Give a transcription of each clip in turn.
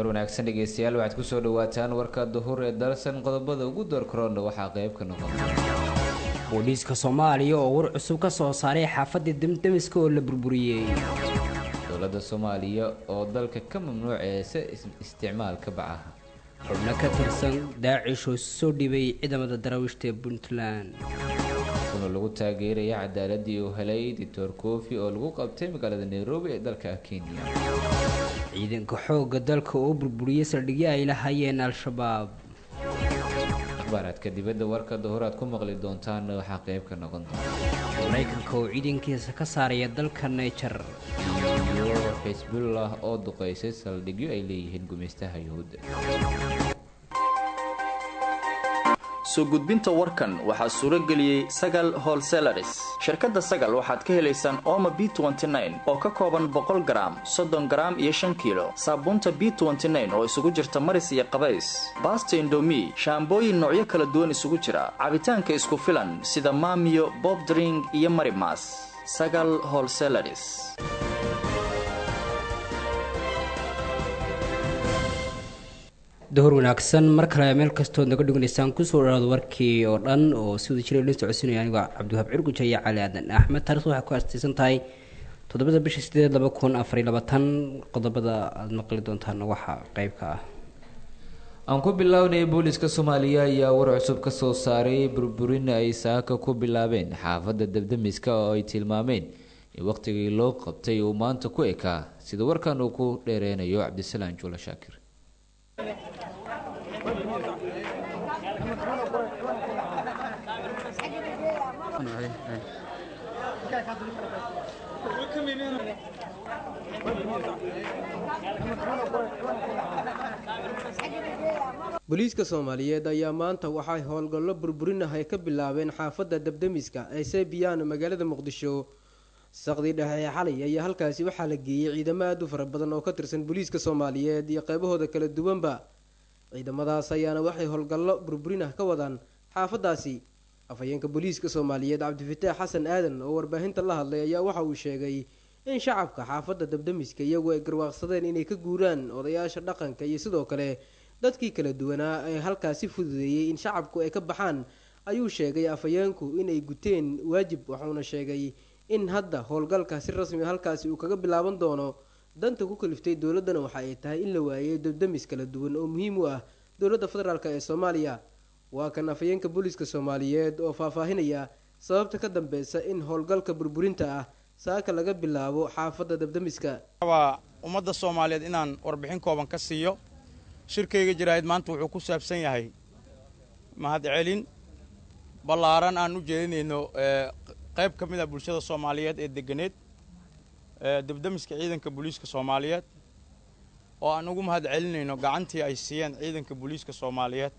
door wanaagsan dhegeystayaal waxaad kusoo dhawaataan warka duhur ee dalsan qodobada ugu door korona waxaa qayb ka noqon booliiska soomaaliya oo war cusub ka soo saaray xaafadda demdemiska oo la burburiyey dowladda soomaaliya oo dalka ka mamnuuceysa isticmaalka bacaha xubno ka tirsan daacish oo soo dhibay ciidamada daraawiishta ee puntland kuna lagu taageeraya cadaaladii uu helay dictor kofi oo lagu qabtay magaalada nairobi ee dalka kenya ciidanka xoogga dalka oo burburiyey saldhigyo ay lahaayeen al-shabaab akhbaaraadka dibadda warka duhur aad ku maqli doontaan waxaa qayb ka noqon doona maraykanka oo ciidankiisa ka saaraya dalka niger iyo xisbullah oo duqeysay saldhigyo ay leeyihiin gumeystaha yuhuudda soo gudbinta warkan waxaa suuro geliyey sagal holselaris shirkadda sagal waxaad ka helaysaan ooma b oo ka kooban boqol garaam soddon garaam iyo shan kiilo saabuunta b oo isugu jirta maris iyo qabays baasta indomi shaambooyin noocyo kala duwan isugu jira cabitaanka isku filan sida maamiyo bobdring iyo marimas sagal holselaris duhur wanaagsan mar kale meel kastood naga dheganaysaan kusoo dhawaada warkii oo dhan oo si wada jira la socodsiinaya anigoo cabdiwahaab cirguja iyo cali aadan axmed taarikhdu waxay ku aastaysan tahay toddobada bisha sideed laba kun afariy labaatan qodobada aada maqli doontaan waxaa qeybka ah aan ku bilownay booliska soomaaliya ayaa war cusub ka soo saaray burburin ay saaka ku bilaabeen xaafadda debdemiska oo ay tilmaameen in waqtigii loo qabtay uu maanta ku ekaa sida warkan uu ku dheereynayo cabdisalaan juula shaakir booliiska soomaaliyeed ayaa maanta waxay howlgallo burburinahay ka bilaabeen xaafadda debdemiska ee seebiyaan magaalada muqdisho saqdii dhexe ee xalay ayaa halkaasi waxaa la geeyey ciidamo aada u fara badan oo ka tirsan booliiska soomaaliyeed iyo qeybahooda kala duwanba ciidamadaas ayaana waxay howlgallo burburinah ka wadaan xaafadaasi afhayeenka booliiska soomaaliyeed cabdifataax xasan aadan oo warbaahinta la hadlay ayaa waxa uu sheegay in shacabka xaafadda dabdemiska iyagu ay garwaaqsadeen inay ka guuraan odayaasha dhaqanka iyo sidoo kale dadkii kala duwanaa ee halkaasi fududeeyey in shacabku ay ka baxaan ayuu sheegay afhayeenku inay guteen waajib waxuuna sheegay in hadda howlgalka si rasmi halkaasi uu kaga bilaaban doono danta ku kaliftay dowladdana waxa ay tahay in la waayay dabdemis kala duwan oo muhiim u ah dowladda federaalk ee soomaaliya waa kan afhayeenka booliiska soomaaliyeed oo faahfaahinaya sababta ka dambeysa in howlgalka burburinta ah saaka laga bilaabo xaafadda dabdemiska waa ummadda soomaaliyeed inaan warbixin kooban ka siiyo shirkayga jaraa'id maanta wuxuu ku saabsan yahay mahadcelin ballaaran aan u jeedinayno qayb ka mid a bulshada soomaaliyeed ee deganeed debdemiska ciidanka booliiska soomaaliyeed oo aan ugu mahad celinayno gacantii ay siiyeen ciidanka booliiska soomaaliyeed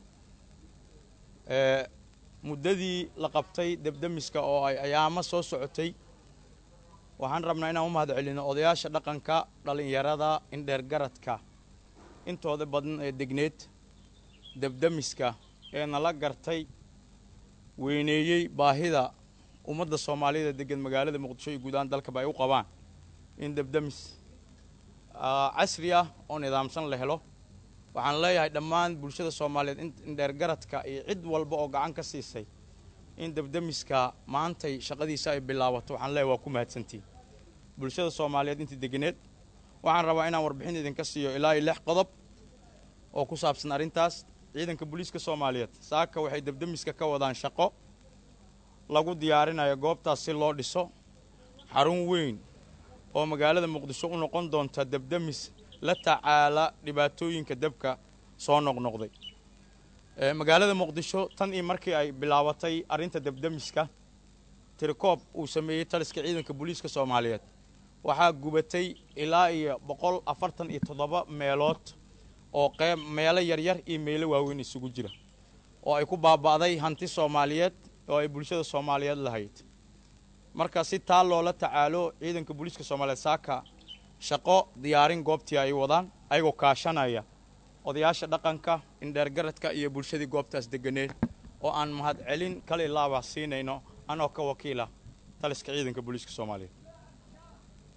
muddadii la qabtay debdemiska oo ay ayaamo soo socotay waxaan rabnaa inaan u mahad celinno odayaasha dhaqanka dhallinyarada indheergaradka intooda badan ee degneed debdemiska ee nala gartay weyneeyey baahida ummadda soomaaliyada degan magaalada muqdisho iyo guud ahaan dalkaba ay u qabaan in debdemis casri ah oo nidaamsan la helo waxaan leeyahay dhammaan bulshada soomaaliyeed indheergaradka iyo cid walba oo gacan ka siisay in debdemiska maantay shaqadiisa ay bilaabato waxaan leeyahay waa ku mahadsantiin bulshada soomaaliyeed intii deganeed waxaan rabaa inaan warbixin idinka siiyo ilaa iyo lix qodob oo ku saabsan arrintaas ciidanka booliiska soomaaliyeed saaka waxay debdemiska ka wadaan shaqo lagu diyaarinayo goobtaas si loo dhiso xarun weyn oo magaalada muqdisho u noqon doonta debdemis la tacaala dhibaatooyinka debka soo noqnoqday magaalada muqdisho tan iyo markii ay bilaabatay arrinta debdemiska tirikoob uu sameeyey taliska ciidanka booliiska soomaaliyeed waxaa gubatay ilaa iyo boqol afartan iyo toddoba meelood oo qeyb meelo yaryar iyo meelo waaweyn isugu jira oo ay ku baaba'day hanti soomaaliyeed oo ay bulshada soomaaliyeed lahayd marka si taa loola tacaalo ciidanka booliiska soomaaliyeed saaka shaqo diyaarin goobtii ay wadaan ayagoo kaashanaya odayaasha dhaqanka indheergaradka iyo bulshadii goobtaas deganeed oo aan mahad celin kale laaba siinayno anoo ka wakiila taliska ciidanka booliiska soomaaliyeed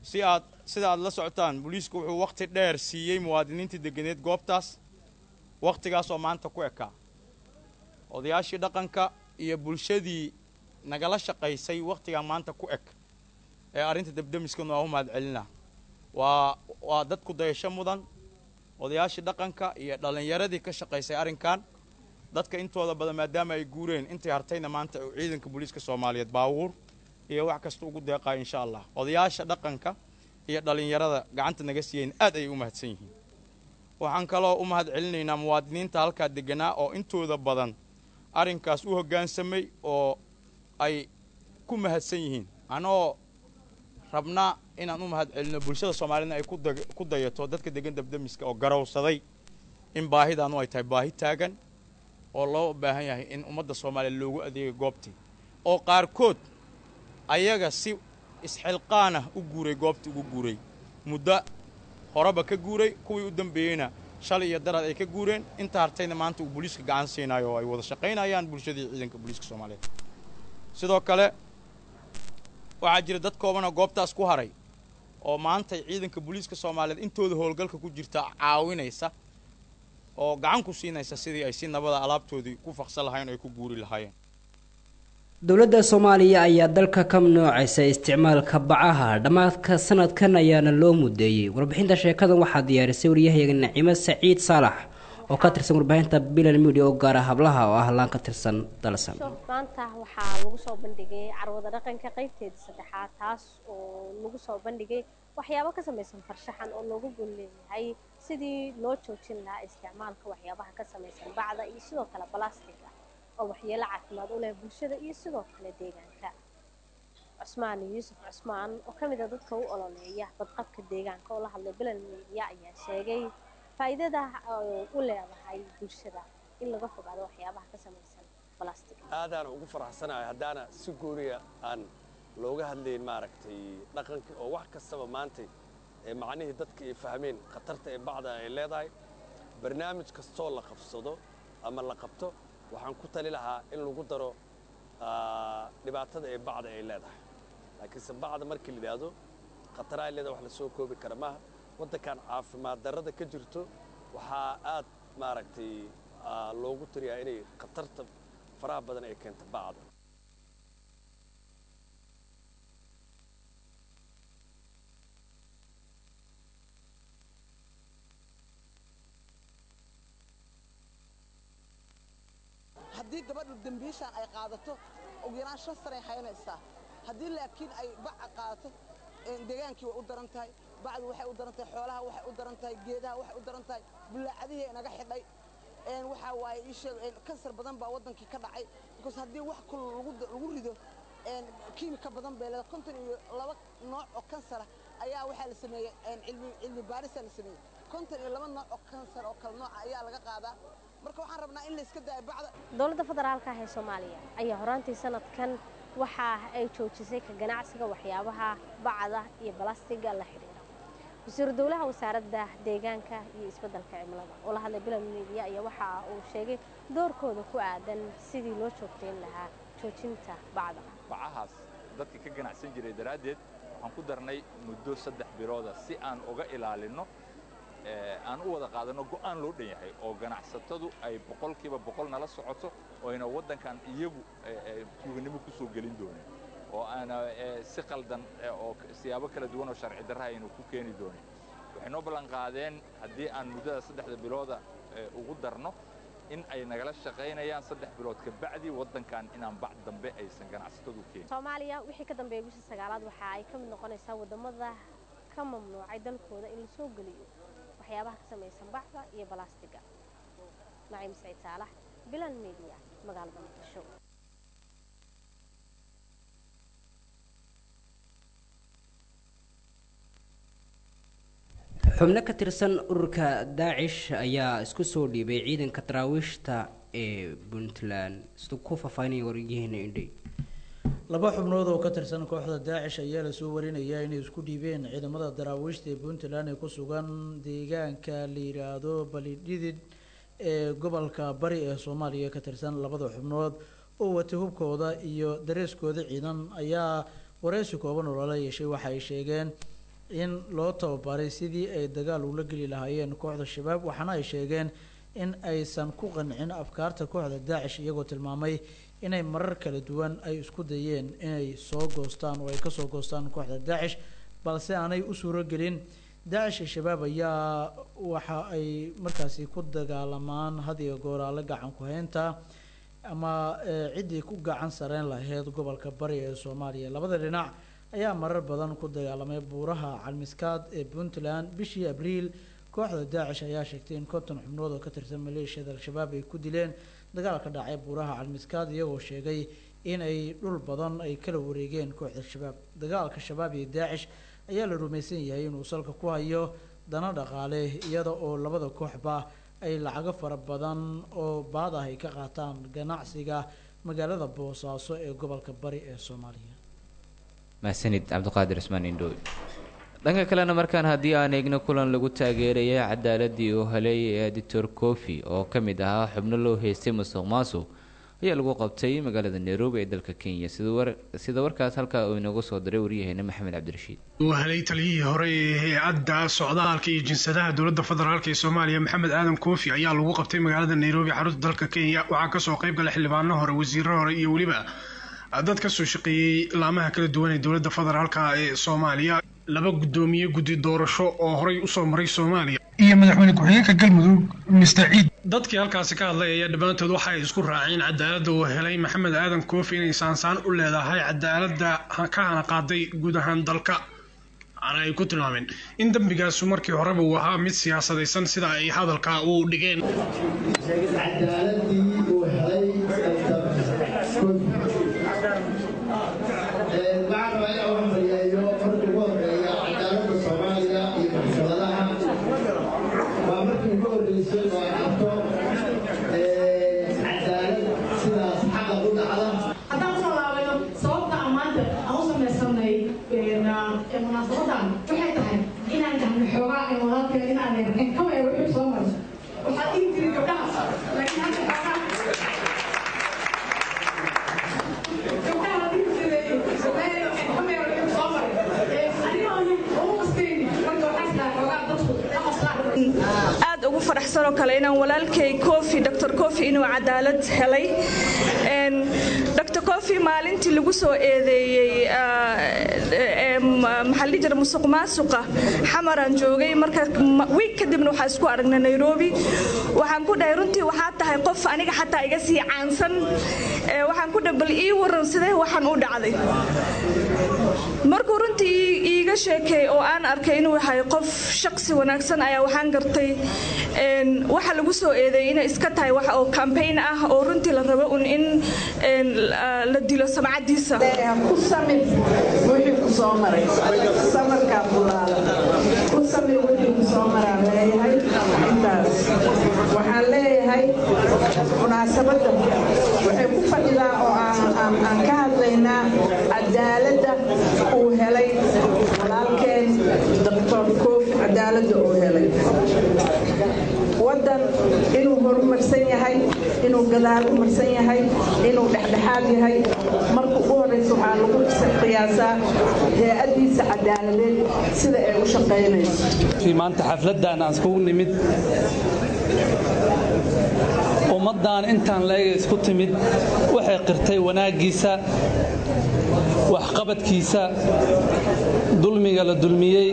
si aad sida aad la socotaan booliisku wuxuu wakhti dheer siiyey muwaadiniintii deganeed goobtaas wakhtigaas oo maanta ku ekaa odayaashii dhaqanka iyo bulshadii nagala shaqaysay wakhtigaa maanta ku eg ee arrinta debdemiskanu waa u mahad celinaa waa waa dadku dayasho mudan odayaashii dhaqanka iyo dhallinyaradii ka shaqaysay arrinkan dadka intooda badan maadaama ay guureen intay hartayna maanta uu ciidanka booliiska soomaaliyeed baabuur iyo wax kasta ugu deeqayo insha allah odayaasha dhaqanka iyo dhallinyarada gacanta naga siiyeen aad ayay u mahadsan yihiin waxaan kaloo u mahad celinaynaa muwaadiniinta halkaa deganaa oo intooda badan arrinkaas u hoggaansamay oo ay ku mahadsan yihiin anoo rabnaa inaan u mahad celino bulshada soomaaliyedna ay ku dayato dadka degan dabdemiska oo garowsaday in baahidaanu ay tahay baahi taagan oo loo baahan yahay in ummadda soomaaliya loogu adeega goobtii oo qaarkood ayaga si isxilqaanah u guuray goobtii ugu guuray muddo horeba ka guuray kuwii u dambeeyeyna shalay iyo daraad ay ka guureen inta hartayna maanta uu booliiska gacan siinayo oo ay wada shaqaynayaan bulshadii ciidanka booliiska soomaaliyeed sidoo kale waxaa jira dad koobanoo goobtaas ku haray oo maanta ciidanka booliiska soomaaliyeed intooda howlgalka ku jirta caawinaysa oo gacan ku siinaysa sidii ay si nabada alaabtoodii ku faqsan lahayen o ay ku guuri lahaayeen dowladda soomaaliya ayaa dalka ka mamnuucaysa isticmaalka bacaha dhammaadka sanadkan ayaana loo mudeeyey warbixinta sheekadan waxaa diyaarisay waryahayaga nacimo saciid saalax oo ka tirsan warbaahinta bilan media oo gaara hablaha oo ah laan ka tirsan dalsan maanta waxaa lagu soo bandhigay carwada dhaqanka qaybteeda saddexaad taas oo lagu soo bandhigay waxyaabo ka samaysan farshaxan oo loogu gol leeyahay sidii loo joojin lahaa isticmaalka waxyaabaha ka samaysan bacda iyo sidoo kale balastiga oo waxyeelo caafimaad u leh bulshada iyo sidoo kale deegaanka cusmaan yuusuf cusmaan oo ka mid a dadka u ololeeya badqabka deegaanka oo la hadlay bilan media ayaa sheegay faa'iidada u leedahay bulshada in laga fogaado waxyaabaha ka samaysan balastiga aadaana ugu faraxsanahay haddaana si gooniya aan looga hadlayn maaragtay dhaqankii oo wax kastaba maantay ee macnihii dadka ay fahmeen khatarta ee bacda ay leedahay barnaamij kastoo la qabsado ama la qabto waxaan ku tali lahaa in lagu daro dhibaatada ee bacda ay leedahay laakiinse bacda markii la yidhaahdo khataraha ay leedahay wax la soo koobi kara maaha waddankan caafimaad darrada ka jirto waxaa aad maaragtay loogu taliyaa inay khatarta faraha badan ay keento bacda haddii gabadhu dembiishaan ay qaadato ugu yaraan shan sanay haynaysaa haddii laakiin ay baca qaadato deegaankii way u daran tahay bacdu waxay u daran tahay xoolaha waxay u daran tahay geedaha waxay u daran tahay bullaacadihii naga xidhay waxaa waaye ii sheeg kansar badan baa waddankii ka dhacay because haddii wax kul lagu rido kiimika badan bay leedahay konton iyo laba nooc oo kansara ayaa waxaa la sameeyey cilmi cilmi baarisaa la sameeyey konton iyo laba nooc oo kansar oo kala nooca ayaa laga qaadaa marka waxaan rabnaa in la iska daayo bacda dowladda federaalka ah ee soomaaliya ayaa horaantii sanadkan waxa ay joojisay ka ganacsiga waxyaabaha bacda iyo balastiga la xidhiira wasiiru dowlaha wasaaradda deegaanka iyo isbeddelka cimilada oo la hadlay bilan media ayaa waxa uu sheegay doorkooda ku aadan sidii loo joogtayn lahaa joojinta bacda bacahaas dadka ka ganacsan jiray daraaddeed waxaan ku darnay muddo saddex bilooda si aan uga ilaalinno aan u wada qaadanno go'aan loo dhan yahay oo ganacsatadu ay boqolkiiba boqol nala socoto oo ayna waddankan iyagu tuuganimo ku soo gelin doonin oo aana si qaldan oo siyaabo kala duwan oo sharci darra aynu ku keeni doonin waxay noo ballan qaadeen haddii aan muddada saddexda bilooda ugu darno in ay nagala shaqaynayaan saddex bilood ka bacdi waddankan inaan bac dambe aysan ganacsatadu keenin soomaaliya wixii ka dambeeyay bisha sagaalaad waxa ay ka mid noqonaysaa waddamada ka mamnuucay dalkooda in la soo geliyo waxyaabaha ka samaysan bacda iyo balastiga naciim saciid saalax bilan media magaalada muqdisho xubno ka tirsan ururka daacish ayaa isku soo dhiibay ciidanka daraawiishta ee puntland siduu ku faahfaahinaya waryaheena indhay laba xubnood oo ka tirsan kooxda daacish ayaa lasoo warinayaa inay isku dhiibeen ciidamada daraawiishta ee puntland ee ku sugan deegaanka la yidhaahdo balidhidid ee gobolka bari ee soomaaliya ka tirsan labada xubnood oo wata hubkooda iyo dareeskooda ciidan ayaa wareysi kooban oo lala yeeshay waxa ay sheegeen in loo tababaray sidii ay dagaal ula geli lahaayeen kooxda shabaab waxaana ay sheegeen in aysan ku qancin afkaarta kooxda daacish iyagoo tilmaamay inay marar kala duwan ay isku dayeen inay soo goostaan oo ay kasoo goostaan kooxda daacish balse aanay u suuro gelin daacish iyo shabaab ayaa waxa ay markaasi ku dagaalamaan had iyo gooraale gacan ku haynta ama ciddii ku gacan sareen lahayd gobolka bari ee soomaaliya labada dhinac ayaa marar badan ku dagaalamay buuraha calmiskaad ee puntland bishii abriil kooxda daacish ayaa sheegtay in konton xubnood oo ka tirsan maleeshiyada al-shabaab ay ku dileen dagaal ka dhacay buuraha calmiskaad iyagoo sheegay in ay dhul badan ay kala wareegeen kooxda shabaab dagaalka shabaab iyo daacish ayaa la rumaysan yahay inuu salka ku hayo dana dhaqaale iyada oo labada kooxba ay lacago fara badan oo baad ah ay ka qaataan ganacsiga magaalada boosaaso ee gobolka bari ee soomaaliya mahsanid cabdiqaadir ismaan indhooy dhanka kalena markaan haddii aan eegno kulan lagu taageerayay cadaaladii uu helay editor cofi oo ka mid ahaa xubno loo heystay musuq maasuq ayaa lagu qabtay magaalada nairobi ee dalka kenya sida warkaas halkaa uu inoogu soo diray waryaheena maxamed cabdirashiid uu helay taliyihii hore ee hay-adda socdaalka iyo jinsadaha dowladda federaalk ee soomaaliya maxamed aadan koofi ayaa lagu qabtay magaalada nairobi xarunta dalka kenya waxaa kasoo qayb gala xildhibaano hore wasiiro hore iyo weliba dad kasoo shaqeeyey laamaha kala duwan ee dowladda federaalk ee soomaaliya laba guddoomiye guddi doorasho oo horey usoo maray soomaaliya iyo madaxweyne ku-xigeenka galmudug mister ciid dadkii halkaasi ka hadlay ayaa dhammaantood waxa ay isku raaceen cadaaladda uu helay maxamed aadan koofi inay saansaan u leedahay cadaaladda ka hana qaaday guud ahaan dalka waxaana ay ku tilmaameen in dembigaasu markii horeba uu ahaa mid siyaasadaysan sida ay hadalka u dhigeen munaasabadan waxay tahay inaan dhahno xoogaa ee walaalkeen in aan eegin kama ee wixii soo maray waxaad dhihi jiray gabdhaha laakiin hadda xoogaa gabdhaha dhihi jiray kama ee wixii soo maray aniga oo ugu qastayni marka waxaas dhaha xoogaa dadku aad ugu faraxsanoo kale inaan walaalkay kofi dr kofi inuu cadaalad helay dr kofi maalintii lagu soo eedeeyey maxaa la jira musuq maasuqa xamaraan joogay marka wiig kadibna waxaa isku aragnay nairobi waxaan ku dhahay runtii waxaa tahay qof aniga xataa iga sii caansan waxaan ku dhahay bal ii waran sidee waxaan u dhacday markuu runtii iiga sheekay oo aan arkay inuu yahay qof shaqsi wanaagsan ayaa waxaan gartay waxa lagu soo eedeeyay inay iska tahay wax oo campaign ah oo runtii la rabo un in la dilo samcadiisa ku samir wixii ku soo maray samarkaa bulaala ku samir wixii ku soo maraan leeyahay intaas waxaan leeyahay munaasabadda waxay ku fadhidaa oo aan ka hadlaynaa cadaaladda uu helay walaalkeen doctor koofi cadaaladda uu helay waddan inuu horumarsan yahay inuu gadaal u marsan yahay inuu dhexdhexaad yahay marka ugu horeysa waxaa lagu qiyaasaa hay-addiisa cadaaladeed sida ay u shaqaynayso maanta xafladdan aan iskugu nimid ummaddan intaan leega isku timid waxay qirtay wanaaggiisa waxqabadkiisa dulmiga la dulmiyey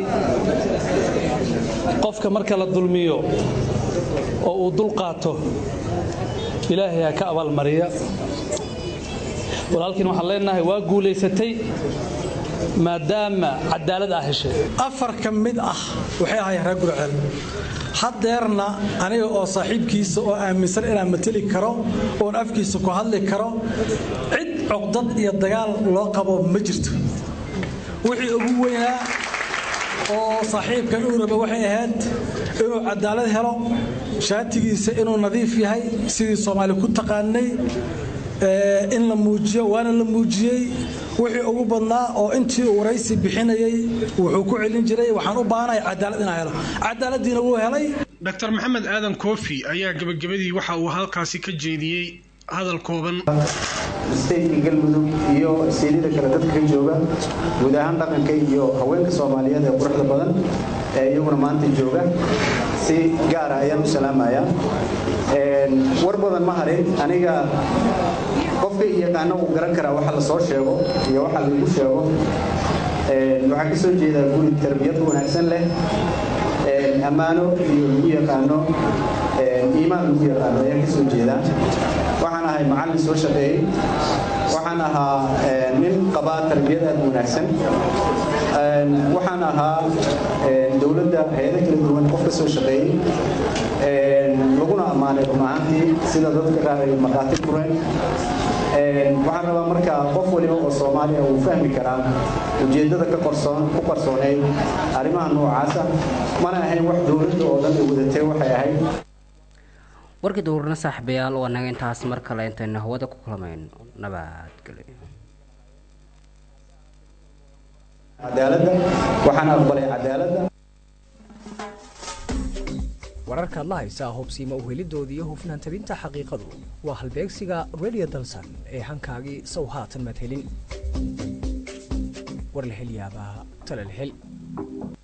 qofka marka la dulmiyo oo uu dul qaato ilaahay ha ka abaalmariya walaalkiin waxaan leenahay waa guulaysatay maadaama cadaalad aa heshay afar ka mid ah waxay ahaayeen reer gurceel haddeerna aniga oo saaxiibkiisa oo aaminsan inaan mateli karo oon afkiisa ku hadli karo cid cogdad iyo dagaal loo qabo ma jirto wixii ugu weynaa oo saaxiibkan uu raba waxay ahayd inuu cadaalad helo shaatigiisa inuu nadiif yahay sidii soomaali ku taqaanay in la muujiyo waana la muujiyey wixii ugu badnaa oo intii uu waraysi bixinayey wuxuu ku celin jiray waxaan u baahanahay cadaalad inaan helo cadaaladiina wuu helay dr maxamed aadan koofi ayaa gebagabadii waxa uu halkaasi ka jeediyey hadal kooban stateka galmudug iyo steedyada kale dadka ka jooga guud ahaan dhaqanka iyo haweenka soomaaliyeed ee quruxda badan ee iyaguna maanta jooga si gaara ayaan u salaamayaa war badan ma harin aniga qofka yaqaano uu garan karaa waxa la soo sheego iyo waxa lagu sheego waxaan ka soo jeedaa guri tarbiyad wanaagsan leh ammaano iyo lagu yaqaano iimaan lagu yaqaano ayaan ka soo jeedaa waxaan ahay macallin soo shaqeeyey waxaan ahaa nin qabaa tarbiyad aad u wanaagsan waxaan ahaa dowladda hay-ado kala duwan qof ka soo shaqeeyey laguna ammaanay run ahaantii sida dadka qaar ay markhaati fureen waxaan rabaa marka qof waliba oo soomaaliya uu fahmi karaa ujeeddada ka qorsoon ku qarsooneyd arrimaha noocaasa mana ahayn wax dowladda oo dhan ay wadatay waxay ahayd warkii dowrna saaxiibayaal oo annaga intaas mar kale intaynu hawada ku kulmayn nabadgelyo cadaaladda waxaan aqbalay cadaaladda wararkaad la haysaa hubsiima uhelidooda iyo hufnaan tabinta xaqiiqadu waa halbeegsiga radio dalsan ee hankaagii sow haatan madhelin war la hel yaabaa tale la hel